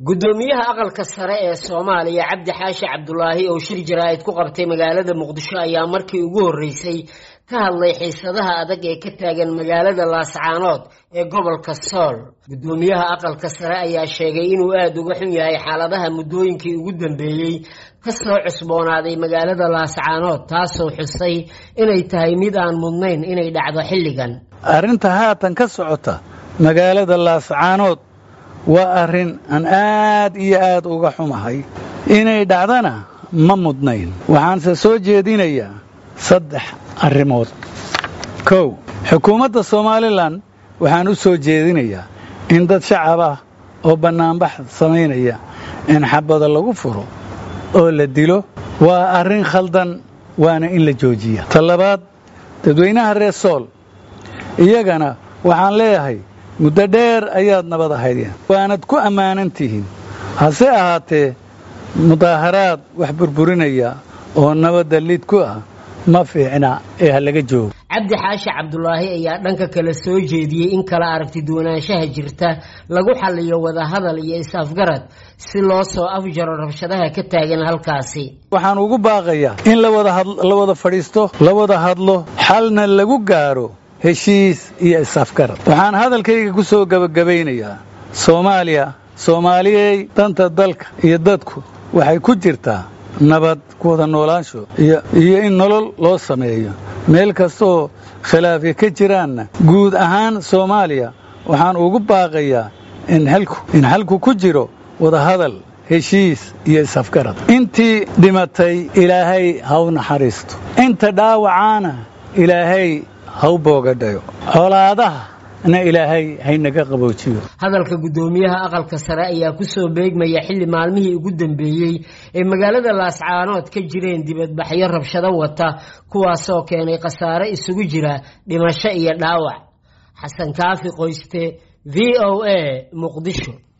guddoomiyaha aqalka sare ee soomaaliya cabdi xaashi cabdulaahi oo shir jaraa'id ku qabtay magaalada muqdisho ayaa markii ugu horreysay ka hadlay xiisadaha adag ee ka taagan magaalada laascaanood ee gobolka sool guddoomiyaha aqalka sare ayaa sheegay inuu aada uga xun yahay xaaladaha muddooyinkii ugu dambeeyey ka soo cusboonaaday magaalada laascaanood taasoo xusay inay tahay mid aan mudnayn inay dhacdo xilligan arrinta haatan ka socota magaalada laascaanood waa arrin aan aad iyo aad uga xumahay inay dhacdana ma mudnayn waxaanse soo jeedinayaa saddex arrimood kow xukuumadda somalilan waxaan u soo jeedinayaa in dad shacab ah oo bannaanbax samaynaya in xabada lagu furo oo la dilo waa arrin khaldan waana in la joojiya ta labaad dadweynaha reer sool iyagana waxaan leeyahay muddo dheer ayaad nabad ahaydeen waanad ku ammaanan tihiin hase ahaatee mudaaharaad wax burburinaya oo nabadda lid ku ah ma fiicna ee ha laga joogo cabdi xaashi cabdulaahi ayaa dhanka kale soo jeediyey in kala aragti duwanaanshaha jirta lagu xalliyo wadahadal iyo is-afgarad si loo soo afjaro rabshadaha ka taagan halkaasi waxaan ugu baaqayaa in la wada fadhiisto la wada hadlo xalna lagu gaaro heshiis iyo is-afgarad waxaan hadalkayga ku soo gebagabaynayaa soomaaliya soomaaliyey danta dalka iyo dadku waxay ku jirtaa nabad ku wada noolaansho iyo in nolol loo sameeyo meel kastaoo khilaafya ka jiraanna guud ahaan soomaaliya waxaan ugu baaqayaa in xalku ku jiro wadahadal heshiis iyo is-afgarad intii dhimatay ilaahay ha u naxariisto inta dhaawacaana ilaahay ha u boogadhayo colaadaha na ilaahay haynaga qaboojiyo hadalka guddoomiyaha aqalka sare ayaa kusoo beegmaya xilli maalmihii ugu dambeeyey ee magaalada laascaanood ka jireen dibadbaxyo rabshado wata kuwaasoo keenay khasaare isugu jira dhimasho iyo dhaawac xasan kaafi qoyste v o a muqdisho